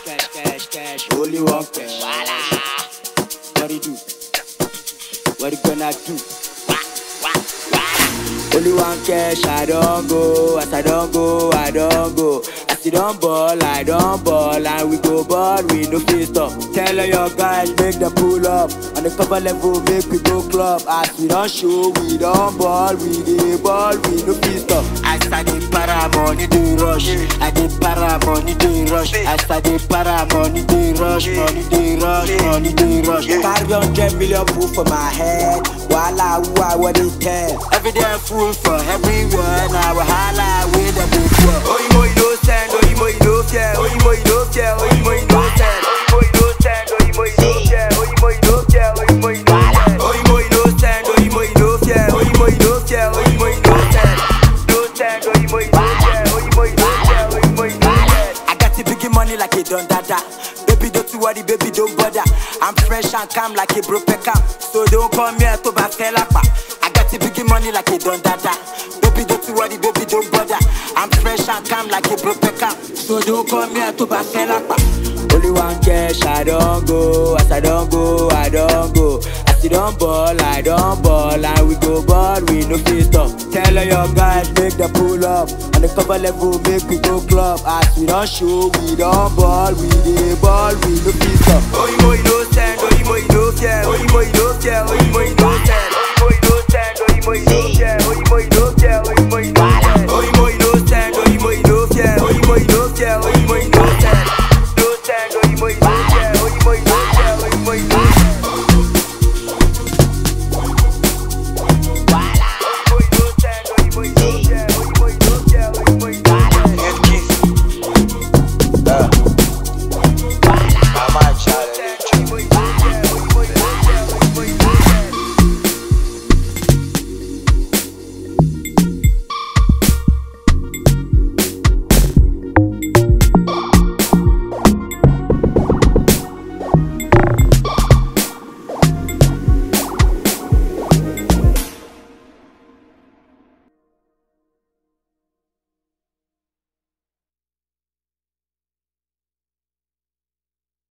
cash, cash, cash. Only one cash. What it do? What it gonna do? Only one cash, I don't go. As I don't go, I don't go. As you don't ball, I don't ball. And we go ball, we no fit stop. Tell all your guys, make them pull up. On the cover level, make we go club. As we don't show, we don't ball. We dey ball, we no fit stop. As I dey para, money dey rush. I dey para, money dey rush. As I dey para, money dey rush. Money dey rush, money dey rush. Carry hundred million proof for my head. Wahala, who I what they tell. Every day fool for everywhere. Now wahala, we the big one. Oyinbo you no send, oyinbo you no fear, oyinbo you no fear, oyinbo you no send. Oyinbo you no send, oyinbo you no fear, oyinbo you no fear, oyinbo you no send. Oyinbo you no send, oyinbo you no fear, oyinbo you no fear, oyinbo you no send. No send, oyinbo you no fear, oyinbo you no fear, oyinbo you no send. I got the big money like a don dada. Baby, don't you worry, baby, don't bother. I'm fresh and calm like a broke cam. So don't come here to back lapa. I got the big money like a don dada. Baby, don't you worry, baby, don't bother. I'm fresh and calm like a broke cam. So don't come here to back lapa. Only one cash, I don't go. As I don't go, I don't go. As you don't ball, I don't ball. And we go ball, we no fit stop. Tell all your guys, make them pull up. On the cover level, make we go club. As we don't show, we don't ball. We dey ball, we no fit stop. Oyinbo you no send, oyinbo you no fear, oyinbo you no fear, oyinbo you no send.